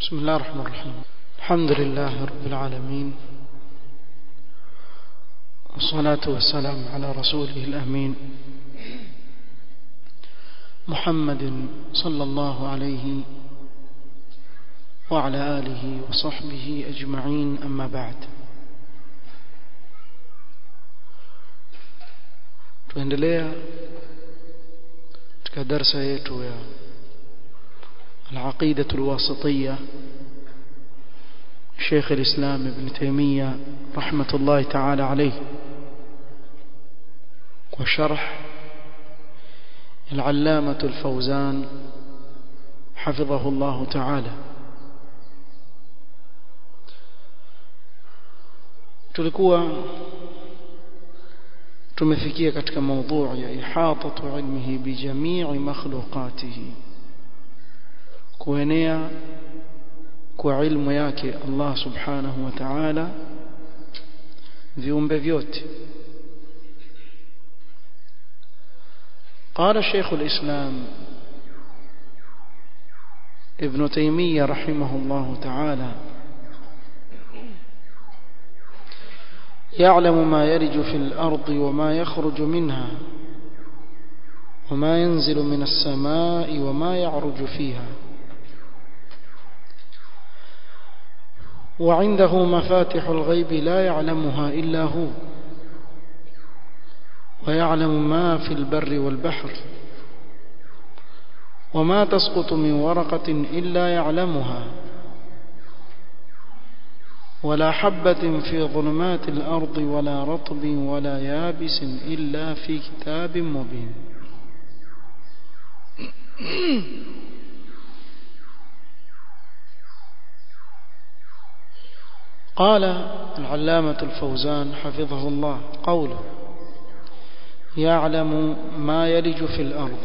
بسم الله الرحمن الرحيم الحمد لله رب العالمين والصلاة والسلام على رسوله الأمين محمد صلى الله عليه وعلى آله وصحبه أجمعين أما بعد tuendelea katika darsa yetu ya العقيدة الواسطية شيخ الإسلام ابن تيمية رحمة الله تعالى عليه وشرح العلامة الفوزان حفظه الله تعالى tulikuwa tumefikia katika mada ya ihatatu ilmihi bijamii makhluqatihi kuenea kwa ilmu yake Allah subhanahu wa ta'ala viumbe vyote قال شيخ الإسلام ابن تيمية رحمه الله تعالى يعلم ما يرج في الأرض وما يخرج منها وما ينزل من السماء وما يعرج فيها وعنده مفاتح الغيب لا يعلمها إلا هو ويعلم ما في البر والبحر وما تسقط من ورقة إلا يعلمها ولا حبة في ظلمات الأرض ولا رطب ولا يابس إلا في كتاب مبين قال العلامة الفوزان حفظه الله قوله يعلم ما يلج في الأرض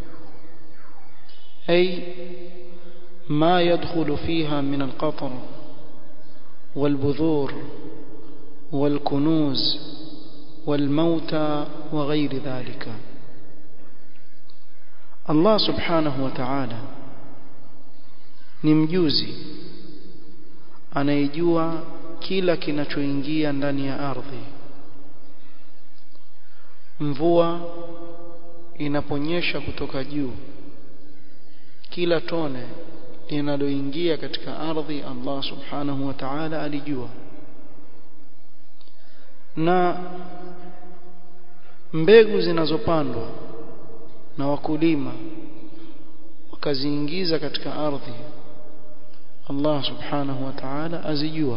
أي ما يدخل فيها من القطر والبذور والكنوز والموتى وغير ذلك الله سبحانه وتعالى ni mjuzi anayejua kila kinachoingia ndani ya ardhi mvua inaponyesha kutoka juu kila tone linaloingia katika ardhi Allah subhanahu wa ta'ala alijua na mbegu zinazopandwa na wakulima wakaziingiza katika ardhi Allah subhanahu wa ta'ala azijua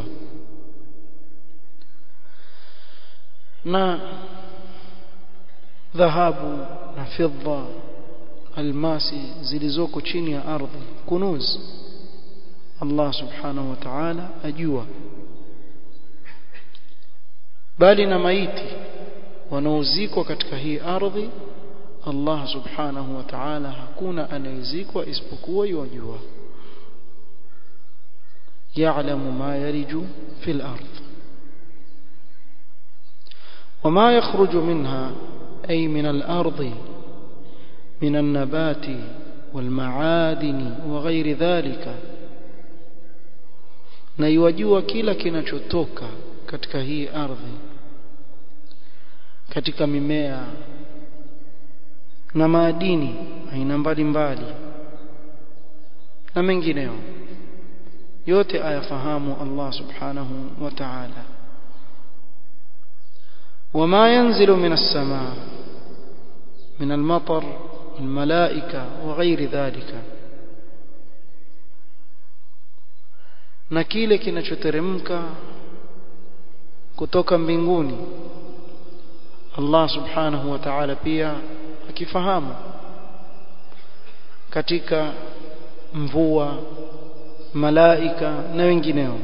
na dhahabu na fidda almasi zilizoko chini ya ardhi kunuz Allah subhanahu wa ta'ala ajua bali na maiti wanaozikwa katika hii ardhi Allah subhanahu wa ta'ala hakuna anayezikwa isipokuwa yajua يعلم ما يلج في الأرض وما يخرج منها أي من الأرض من النبات والمعادن وغير ذلك na iwajua kila kinachotoka katika hii ardhi katika mimea na madini aina mbalimbali na mengineyo yote ayafahamu Allah subhanahu wa ta'ala وما ينزل من السماء من المطر الملائكة وغير ذلك na kile kinachoteremka kutoka mbinguni Allah subhanahu wa ta'ala pia akifahamu katika mvua malaika na wengineo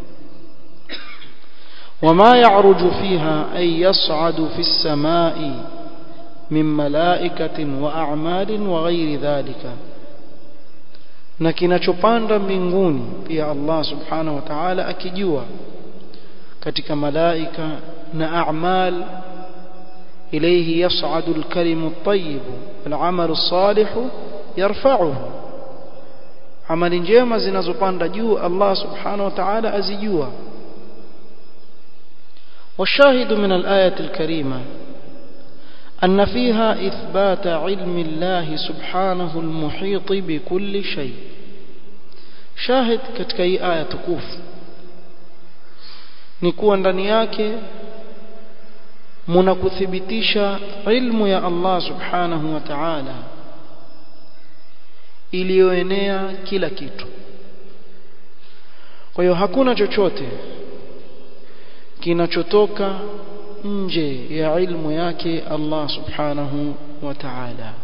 وما يعرج فيها أي يصعد في السماء من ملائكة وأعمال وغير ذلك na kinachopanda mbinguni pia Allah subhanahu wa ta'ala akijua katika malaika na a'mal ilayhi yas'adu al-kalimu at-tayyib wal 'amalu as-salihu yarfa'uhu amali njema zinazopanda juu Allah subhanahu wa ta'ala azijua والشاهد من الآية الكريمة أن فيها إثبات علم الله سبحانه المحيط بكل شيء شاهد katika hii aya tukufu ni kuwa ndani yake mnakuthibitisha ilmu ya Allah subhanahu wa ta'ala iliyoenea kila kitu kwa hiyo hakuna chochote kinachotoka nje ya ilmu yake Allah subhanahu wa ta'ala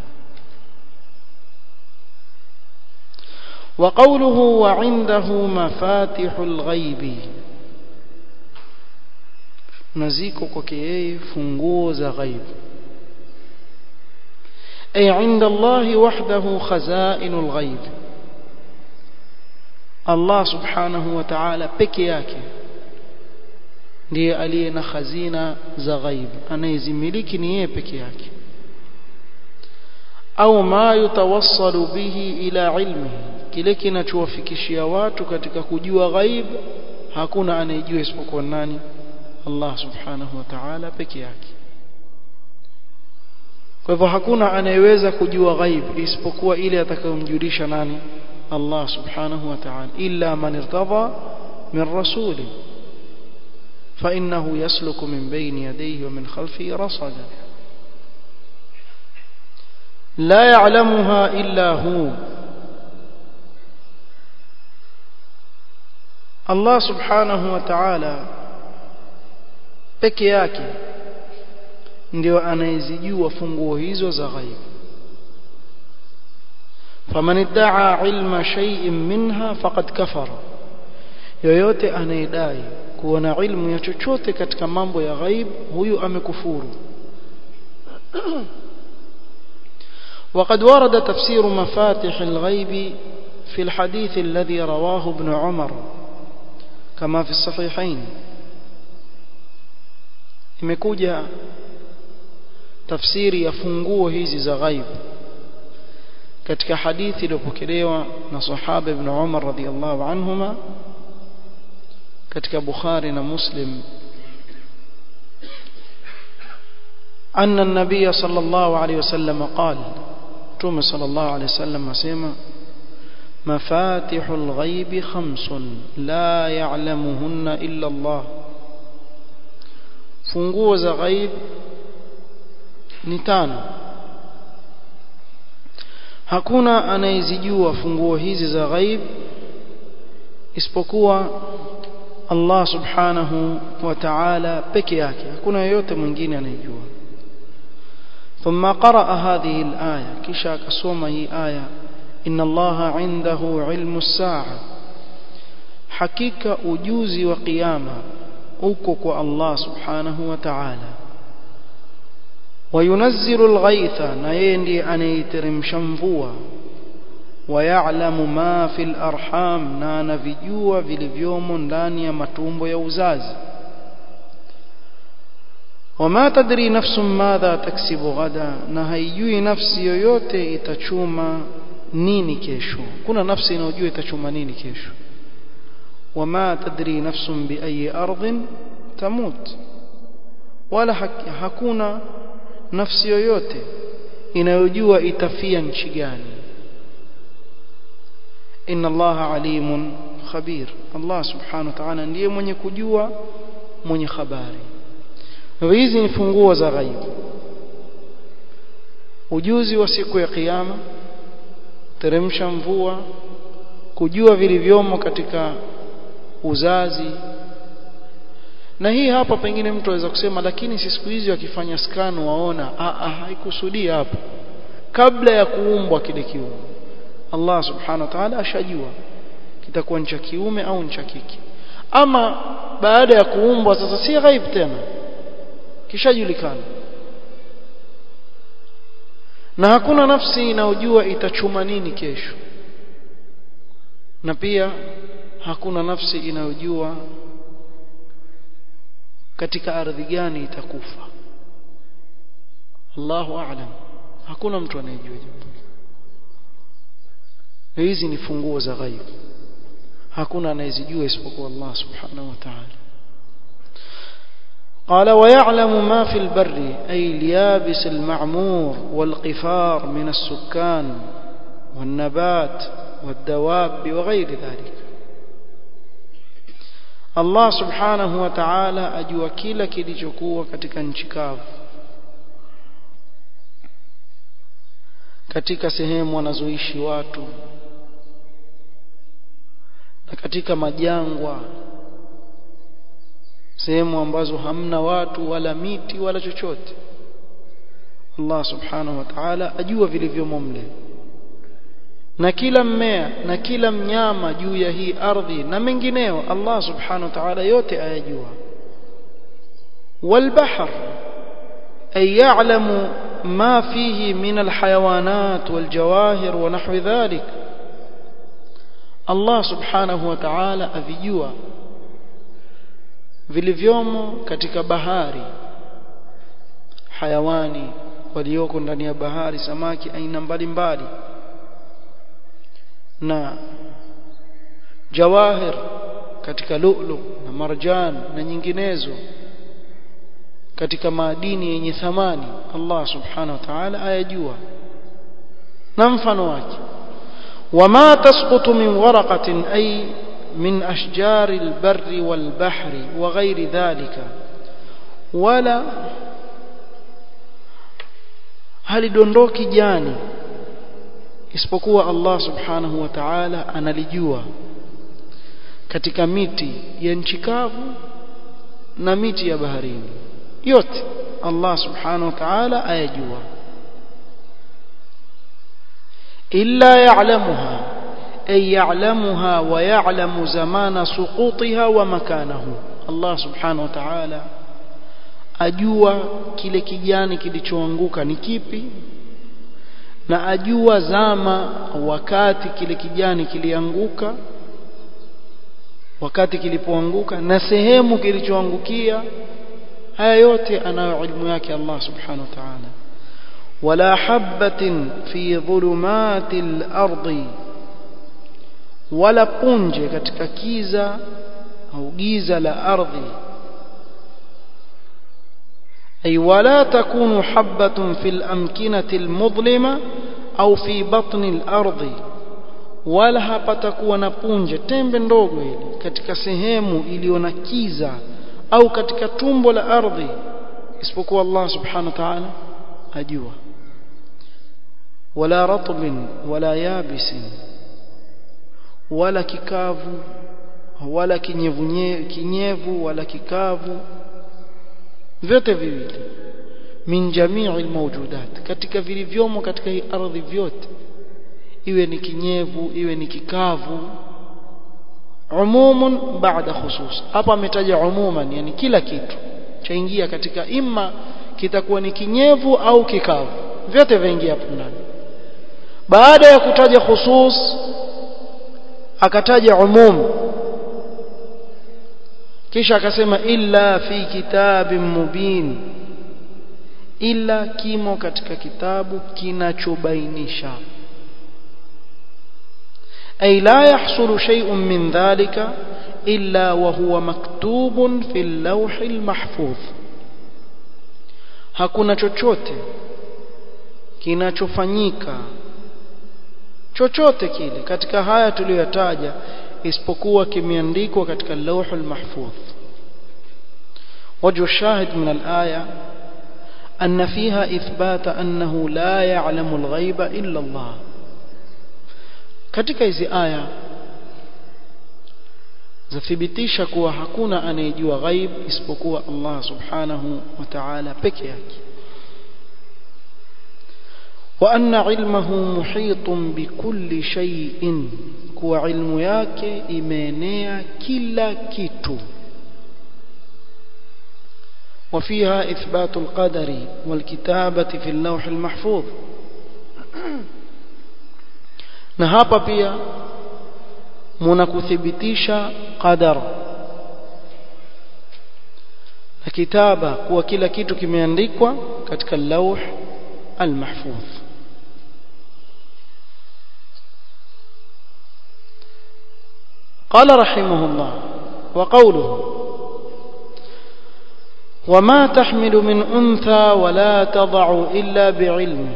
وقوله وعنده مفاتح الغيب naziko kwake yeye funguo za ghaib ay inda Allah wahdahu khazainul ghaib Allah subhanahu wa ta'ala peke yake ndiye aliye na khazina za ghaib anayezimiliki ni yeye peke yake au ma yutawassalu bihi ila ilmihi kile kinachowafikishia watu katika kujua ghaib hakuna anayejua isipokuwa nani Allah subhanahu wa ta'ala peke yake kwa hivyo hakuna anayeweza kujua ghaib isipokuwa ile atakayomjulisha nani Allah subhanahu wa ta'ala illa man irtadha min rasuli فإنه يسلك من بين يديه ومن خلفه رصدا لا يعلمها إلا هو الله سبحانه وتعالى peke yake ndio anayezijua funguo hizo za ghaib faman iddaa ilma shay'in minha faqad kafara yoyote anayedai kuwa na ilmu ya chochote katika mambo ya ghaib huyu amekufuru وقد ورد تفسير مفاتح الغيب في الحديث الذي رواه ابن عمر كما في الصحيحين imekuja tafsiri ya funguo hizi za ghaib katika hadithi iliyopokelewa na sahaba ibn Umar radhiyallahu anhuma katika Bukhari na Muslim أن النبي صلى الله عليه وسلم قال توم صلى الله عليه وسلم سيما مفاتح الغيب خمس لا يعلمهن إلا الله funguo za ghaib ni tano hakuna anayezijua funguo hizi za ghaib isipokuwa Allah subhanahu wa ta'ala peke yake hakuna yeyote mwingine anayejua ثم قرأ هذه الآية كشا كسوما هي آية إن الله عنده علم الساعة حقيقة أجوزي وقيامة uko kwa Allah subhanahu wa ta'ala wayunazzilu alghaitha na yeye ndiye anayeteremsha mvua wayalamu ma fil arham na anavijua vilivyomo ndani ya matumbo ya uzazi wama tadri nafsun madha taksibu ghada na haijui nafsi yoyote itachuma nini kesho kuna nafsi inayojua itachuma nini kesho وما تدري نفس بأي أرض تموت ولا hakuna nafsi yoyote inayojua itafia nchi gani inna allaha alimun khabir allah subhanahu wa ta'ala ndiye mwenye kujua mwenye habari hizi ni funguo za ghaibu ujuzi wa siku ya kiyama teremsha mvua kujua vilivyomo katika uzazi na hii hapa pengine mtu aweza kusema lakini si siku hizi wakifanya scan waona a a haikusudia hapo kabla ya kuumbwa kile kiumbe Allah subhanahu wa ta'ala ashajua kitakuwa ni cha kiume au ni cha kike ama baada ya kuumbwa sasa si ghaib tena kishajulikana na hakuna nafsi inayojua itachuma nini kesho na pia hakuna nafsi inayojua katika ardhi gani itakufa Allahu a'lam hakuna mtu anayejua jambo hizi ni funguo za ghaib hakuna anayezijua isipokuwa Allah subhanahu wa ta'ala قال ويعلم ما في البر أي اليابس المعمور والقفار من السكان والنبات والدواب وغير ذلك Allah subhanahu wa ta'ala ajua kila kilichokuwa katika nchi kavu katika sehemu wanazoishi watu na katika majangwa sehemu ambazo hamna watu wala miti wala chochote Allah subhanahu wa ta'ala ajua vilivyomo mle na kila mmea na kila mnyama juu ya hii ardhi na mengineo Allah subhanahu wa ta'ala yote ayajua والبحر أي يعلم ما فيه من الحيوانات والجواهر ونحو ذلك الله سبحانه وتعالى avijua vilivyomo katika bahari hayawani walioko ndani ya bahari samaki aina mbalimbali na jawahir katika lu'lu na marjan na nyinginezo katika madini yenye thamani Allah subhanahu wa ta'ala ayajua na mfano wake wama tasqutu min waraqatin ay min ashjari albarri walbahri wa ghairi dhalika wala halidondoki jani isipokuwa Allah subhanahu wa ta'ala analijua katika miti ya nchi kavu na miti ya baharini yote Allah subhanahu wa ta'ala ayajua illa ya'lamuha ay ya'lamuha wa ya'lamu zamana suqutiha wa makanahu Allah subhanahu wa ta'ala ajua kile kijani kilichoanguka ni kipi na ajua zama wakati kile kijani kilianguka wakati kilipoanguka na sehemu kilichoangukia haya yote anayo ilmu yake Allah subhanahu wa ta'ala wala habatin fi dhulumati al-ardi wala punje katika kiza au giza la ardhi أي ولا تكون حبة في الأمكنة المظلمة أو في بطن الأرض wala hapatakuwa na punje tembe ndogo ile katika sehemu iliyo na kiza au katika tumbo la ardhi isipokuwa Allah subhanahu wa ta'ala ajua wala ratbin wala yabisin wala kikavu wala kinyevu kinyevu wala kikavu vyote viwili min jamii almawjudat katika vilivyomo katika hii ardhi vyote iwe ni kinyevu iwe ni kikavu umumun baada khusus hapa ametaja umuman yani kila kitu chaingia katika imma kitakuwa ni kinyevu au kikavu vyote vaingia hapo ndani baada ya kutaja khusus akataja umum kisha akasema illa fi kitabin mubin illa kimo katika kitabu kinachobainisha ay la yahsulu shay'un min dhalika illa wa huwa maktubun fi al-lawh al-mahfuz hakuna chochote kinachofanyika chochote kile katika haya tuliyotaja isipokuwa kimeandikwa katika lawh al-mahfuz وجه الشاهد من الآية أن فيها إثبات أنه لا يعلم الغيب إلا الله katika hizi aya zathibitisha kuwa hakuna anayejua ghaib isipokuwa Allah subhanahu wa ta'ala peke yake wa anna ilmahu muhitun bikulli shay'in kuwa ilmu yake imeenea kila kitu وفيها إثبات القدر والكتابة في اللوح المحفوظ na hapa pia mnakuthibitisha qadar na kitaba kuwa kila kitu kimeandikwa katika lauh almahfuz قال رحمه الله وقوله وما تحمل من أنثى ولا تضع إلا بعلمه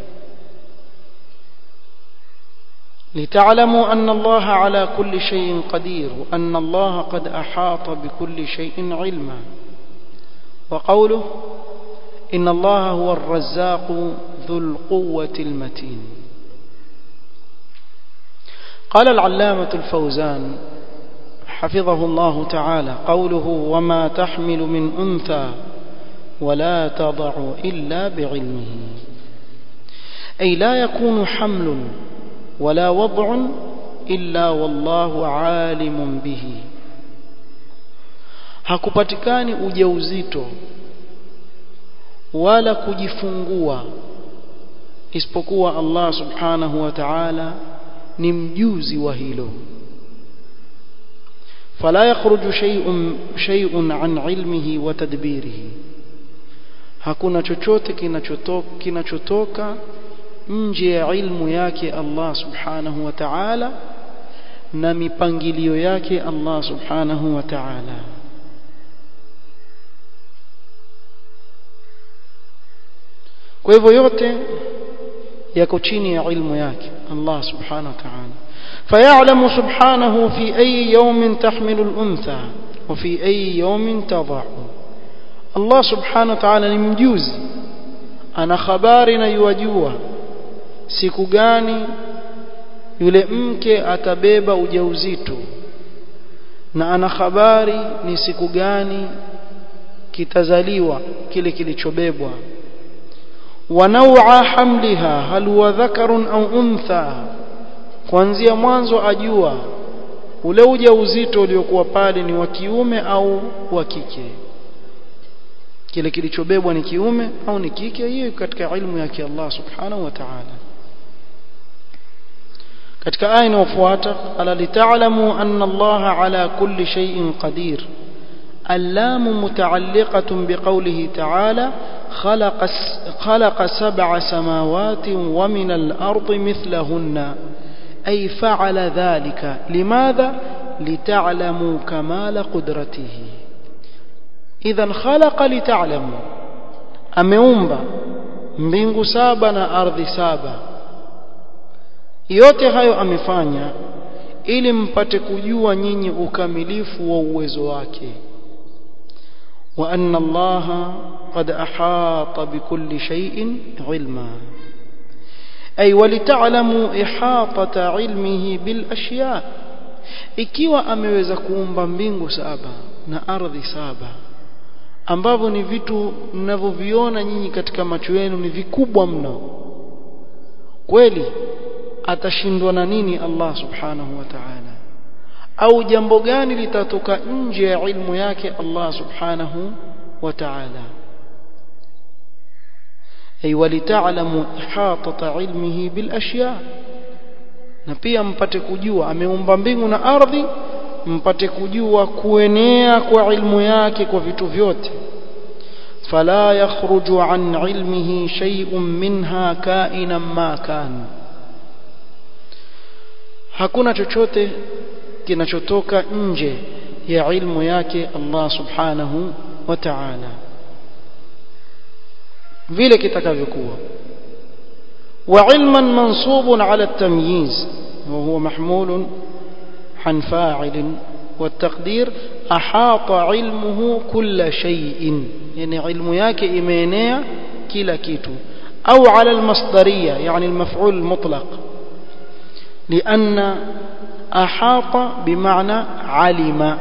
لتعلموا أن الله على كل شيء قدير وأن الله قد أحاط بكل شيء علما وقوله إن الله هو الرزاق ذو القوة المتين قال العلامة الفوزان حفظه الله تعالى قوله وما تحمل من أنثى ولا تضع إلا بعلمه أي لا يكون حمل ولا وضع إلا والله عالم به hakupatikani ujauzito wala kujifungua isipokuwa Allah subhanahu wa ta'ala ni mjuzi wa hilo fala yakhruju shay'un shay'un an ilmihi wa tadbirihi hakuna chochote kinachotoka kinachotoka nje ya ilmu yake Allah subhanahu wa ta'ala na mipangilio yake Allah subhanahu wa ta'ala kwa hivyo yote yako chini ya ilmu yake Allah subhanahu wa ta'ala فيعلم سبحانه في أي يوم تحمل الأنثى وفي أي يوم تضع الله سبحانه وتعالى ni mjuzi ana habari na yuwajua siku gani yule mke atabeba ujauzito na ana habari ni siku gani kitazaliwa kile kilichobebwa ونوع حملها هل هو ذكر أو أنثى kuanzia mwanzo ajua ule ujauzito uliokuwa pale ni wa kiume au wa kike kile kilichobebwa ni kiume au ni kike hiyo katika ilmu yake Allah subhanahu wa ta'ala katika aya inayofuata ala lita'lamu anna Allah ala kulli shay'in qadir اللام متعلقة بقوله تعالى خلق, خلق سبع سماوات ومن الأرض مثلهن أي فعل ذلك لماذا؟ لتعلموا كمال قدرته إذا خلق لتعلموا أميومبا mbingu saba na ardhi saba yote hayo amefanya ili mpate kujua nyinyi ukamilifu wa uwezo wake وأن الله قد أحاط بكل شيء علما أي ولتعلموا إحاطة علمه بالأشياء ikiwa ameweza kuumba mbingu saba na ardhi saba ambavyo ni vitu mnavyoviona nyinyi katika macho yenu ni vikubwa mno kweli atashindwa na nini Allah subhanahu wa ta'ala au jambo gani litatoka nje ya ilmu yake Allah subhanahu wa ta'ala ay walita'lamu ihatata ilmihi bil ashya na pia mpate kujua ameumba mbingu na ardhi mpate kujua kuenea kwa ilmu yake kwa vitu vyote fala yakhruju an ilmihi shay'un minha ka'inan ma kan hakuna chochote kinachotoka nje ya ilmu yake Allah subhanahu wa ta'ala vile kitakavyokuwa wa ilman mansubun ala at-tamyiz wa huwa mahmul عن فاعل والتقدير أحاط علمه كل شيء يعني علم yake imeenea kila kitu أو على المصدرية يعني المفعول المطلق لأن أحاط بمعنى علم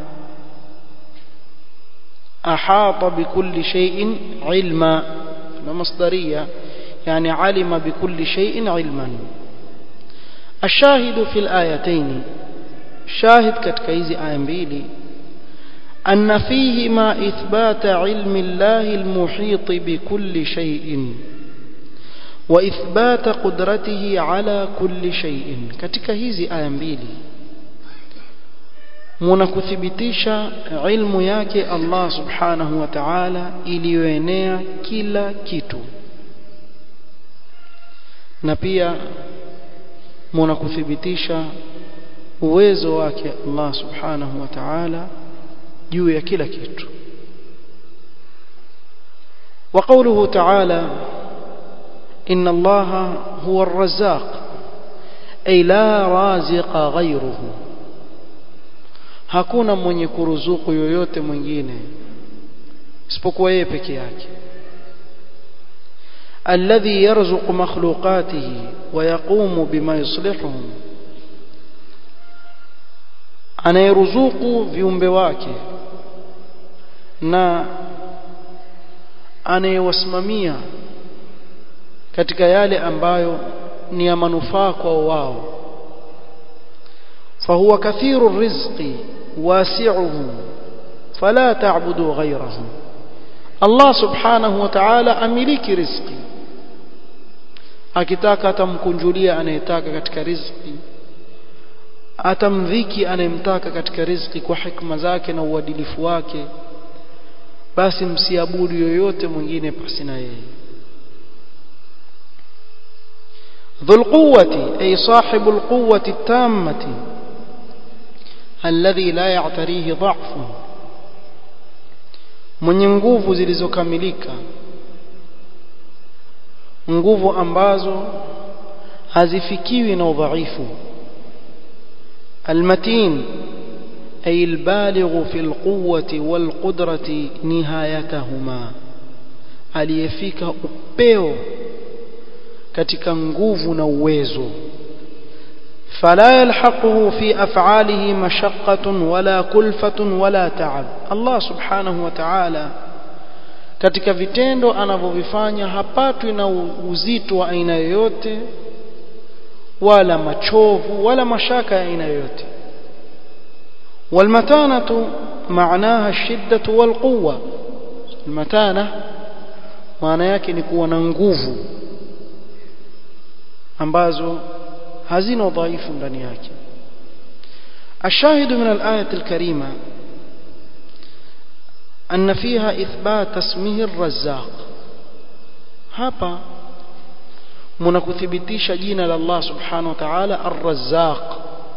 أحاط بكل شيء علما مصدرية يعني علم بكل شيء علما الشاهد في الآيتين شاهد كتكيز آية mbili أن فيهما إثبات علم الله المحيط بكل شيء وإثبات قدرته على كل شيء katika hizi aya mbili mnakuthibitisha ilmu yake Allah subhanahu wa ta'ala iliyoenea kila kitu na pia mnakuthibitisha uwezo wake Allah subhanahu wa ta'ala juu ya kila kitu وقوله تعالى إن الله هو الرزاق أي لا رازق غيره hakuna mwenye kuruzuku yoyote mwingine isipokuwa yeye peke yake alladhi yarzuqu makhluqatihi wa yaqumu bima yuslihuhum anayeruzuku viumbe wake na anayewasimamia katika yale ambayo ni ya manufaa kwa wao fahuwa kathiru rizqi wasi'uhu fala ta'budu ghayrahu Allah subhanahu wa ta'ala amiliki rizqi akitaka atamkunjulia anayetaka katika rizqi atamdhiki anayemtaka katika rizqi kwa hikma zake na uadilifu wake basi msiabudu yoyote mwingine pasi na yeye ذو القوة أي صاحب القوة التامة الذي لا يعتريه ضعف mwenye nguvu zilizokamilika nguvu ambazo hazifikiwi na udhaifu almatin ay albaligh fi alquwwati walqudrati nihayatahuma aliyefika upeo katika nguvu na uwezo فلا يلحقه في أفعاله مشقة ولا كلفة ولا تعب الله سبحانه وتعالى katika vitendo anavyovifanya hapatwi na uzito wa aina yoyote wala machovu wala mashaka ya aina yoyote والمتانة معناها الشدة والقوة المتانة maana yake ni kuwa na nguvu ambazo hazina udhaifu ndani yake الشاهد من الآية الكريمة أن فيها إثبات اسمه الرزاق hapa mnakuthibitisha jina la Allah subhanahu wa ta'ala ar-razzaq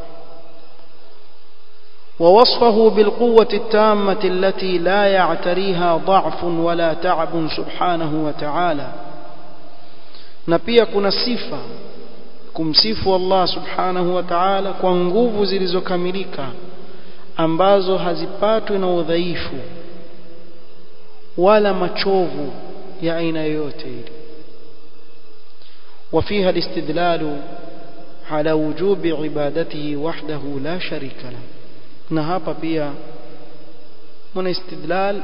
ووصفه بالقوة التامة التي لا يعتريها ضعف ولا تعب سبحانه وتعالى na pia kuna sifa kumsifu Allah subhanahu wa ta'ala kwa nguvu zilizokamilika ambazo hazipatwi na udhaifu wala machovu ya aina yoyote ile وفيها الاستدلال على وجوب عبادته وحده لا شريك له na hapa pia muna istidlal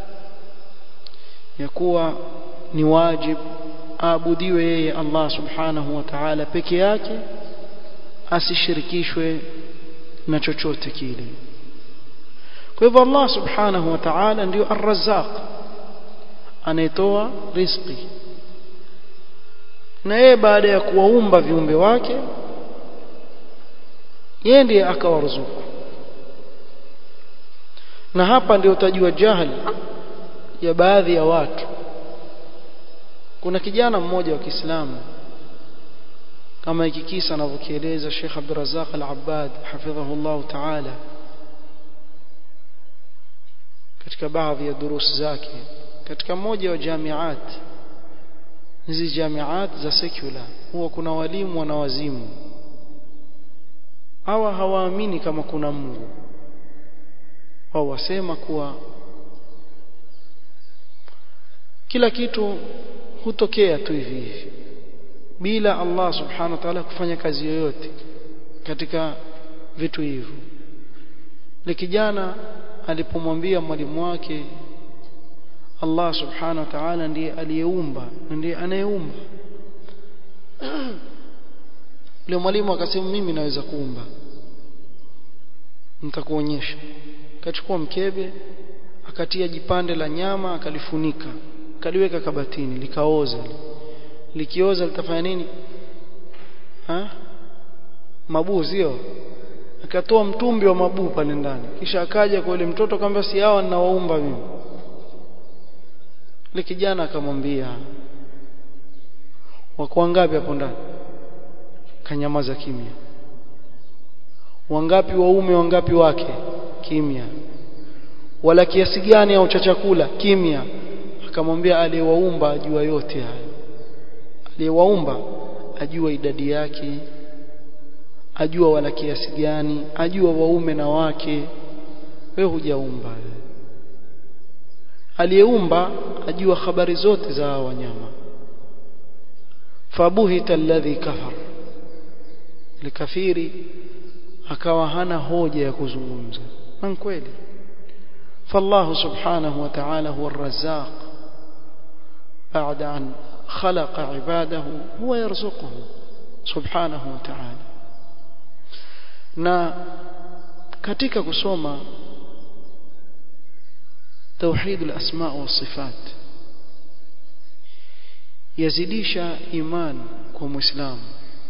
ya kuwa ni wajib aabudiwe yeye Allah subhanahu wa ta'ala peke yake asishirikishwe na chochote kile kwa hivyo Allah subhanahu wa ta'ala ndio ar-razzaq anayetoa riziki na yeye baada ya kuwaumba viumbe wake yeye ndiye akawaruzuku na hapa ndio utajua jahili ya baadhi ya watu kuna kijana mmoja wa Kiislamu kama hiki kisa anavyokieleza Sheikh Abdul Razzaq Al-Abbad hafidhahu Allah Ta'ala katika baadhi ya durus zake katika moja wa jamiat hizi jamiat za secular huwa kuna walimu na wazimu hawa hawaamini kama kuna Mungu wao wasema kuwa kila kitu hutokea tu hivi hivi bila Allah subhanahu wa ta'ala kufanya kazi yoyote katika vitu hivyo ni kijana alipomwambia mwalimu wake Allah subhanahu wa ta'ala ndiye aliyeumba ndiye anayeumba yule mwalimu akasema mimi naweza kuumba nitakuonyesha akachukua mkebe akatia jipande la nyama akalifunika akaliweka kabatini likaoza likioza litafanya nini ha mabuu sio akatoa mtumbi wa mabuu pale ndani kisha akaja kwa yule mtoto akamwambia si hawa ninawaumba mimi yule kijana akamwambia wako wangapi hapo ndani kanyamaza kimya wangapi waume wangapi wake kimya wala kiasi gani au cha chakula kimya akamwambia aliyewaumba ajua yote hayo aliyewaumba ajua idadi yake ajua wala kiasi gani ajua waume na wake wewe hujaumba aliyeumba ajua habari zote za wanyama fabuhita alladhi kafar likafiri akawa hana hoja ya kuzungumza na kweli فالله سبحانه وتعالى هو الرزاق بعد أن خلق عباده هو يرزقه سبحانه وتعالى na katika kusoma توحيد الأسماء والصفات yazidisha iman kwa muislamu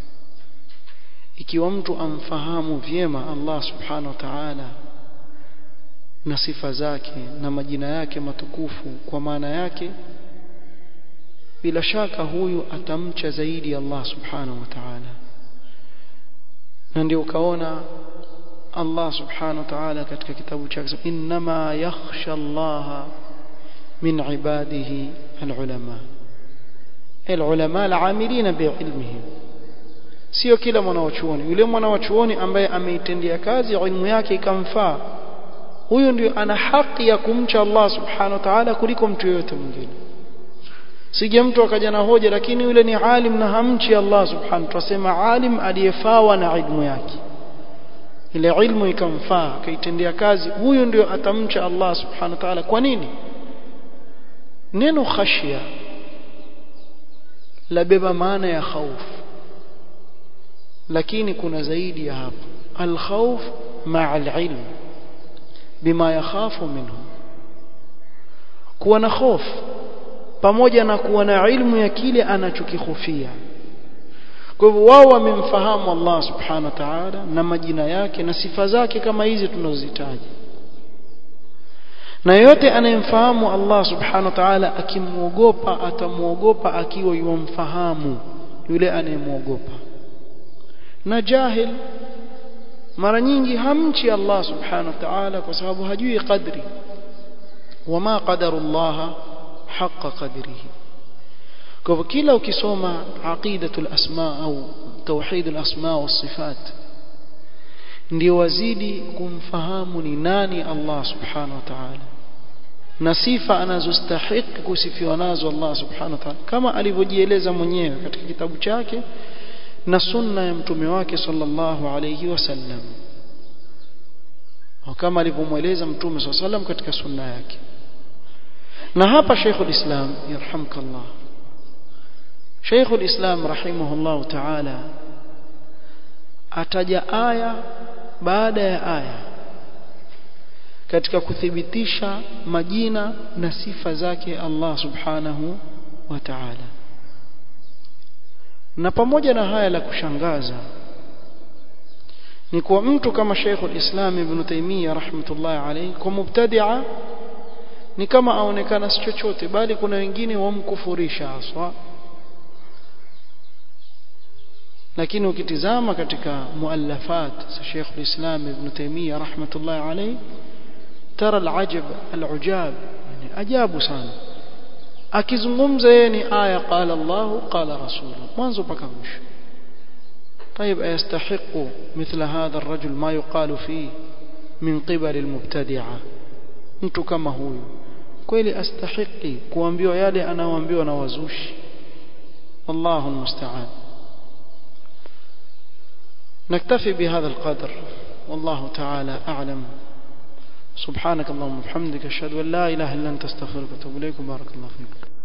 ikiwa mtu amfahamu vyema Allah subhanahu wa ta'ala na sifa zake na majina yake matukufu kwa maana yake bila shaka huyu atamcha zaidi Allah subhanahu wa ta'ala na ndio ukaona Allah subhanahu wa ta'ala katika kitabu chake inma yakhsha Allah min ibadihi alulama alulama al'amilina bi'ilmihim sio kila mwanawachuoni yule mwanawachuoni ambaye ameitendea kazi ilmu yake ikamfaa huyo ndio ana haki ya kumcha Allah subhanahu wa ta'ala kuliko mtu yoyote mwingine sije mtu akaja na hoja lakini yule ni alim na hamchi Allah subhanahu tunasema alim aliyefawa na ilmu yake ile ilmu ikamfaa akaitendea kazi huyo ndio atamcha Allah subhanahu wa ta'ala kwa nini neno khashia labeba maana ya khauf lakini kuna zaidi ya hapo alkhawf ma'a alilm bima yakhafu minhu kuwa na hofu pamoja na kuwa na ilmu ya kile anachokihofia kwa hivyo wao wamemfahamu Allah subhanahu wa ta'ala na majina yake na sifa zake kama hizi tunazozitaja na yote anayemfahamu Allah subhanahu wa ta'ala akimwogopa atamuogopa akiwa yumfahamu yule anayemwogopa na jahil mara nyingi hamchi Allah subhanahu wa ta'ala kwa sababu hajui qadri wama qadarullah haqqa qadrihi kwa hivyo kila ukisoma aqidatul asma au tauhidul asma was sifat ndio wazidi kumfahamu ni nani Allah subhanahu wa ta'ala na sifa anazostahiki kusifiwa nazo Allah subhanahu wa ta'ala kama alivyojieleza mwenyewe katika kitabu chake na sunna ya mtume wake sallallahu alayhi wasallam kama alivyomweleza mtume sallallahu alayhi katika sunna yake na hapa Sheikhul Islam yarhamkallah Sheikhul Islam rahimahullah ta'ala ataja aya baada ya aya katika kuthibitisha majina na sifa zake Allah subhanahu wa ta'ala na pamoja na haya la kushangaza ni kwa mtu kama Sheikh al-Islam Ibn Taymiyyah rahmatullahi alayhi kwa mubtadi'a ni kama aonekana si chochote bali kuna wengine wamkufurisha haswa lakini ukitizama katika muallafat za Sheikh al-Islam Ibn Taymiyyah rahmatullahi alayhi tara al-ajab al-ujab yani ajabu sana akizungumza yeye ni aya qala Allah qala rasul mwanzo mpaka mwisho طيب أيستحق مثل هذا الرجل ما يقال فيه من قبل المبتدعة mtu kama huyu kweli astahiki kuambiwa yale anaoambiwa na wazushi wallahu almusta'an نكتفي بهذا القدر والله تعالى أعلم سبحانك اللهم وبحمدك أشهد أن لا إله إلا أنت استغفرك وأتوب إليك بارك الله فيك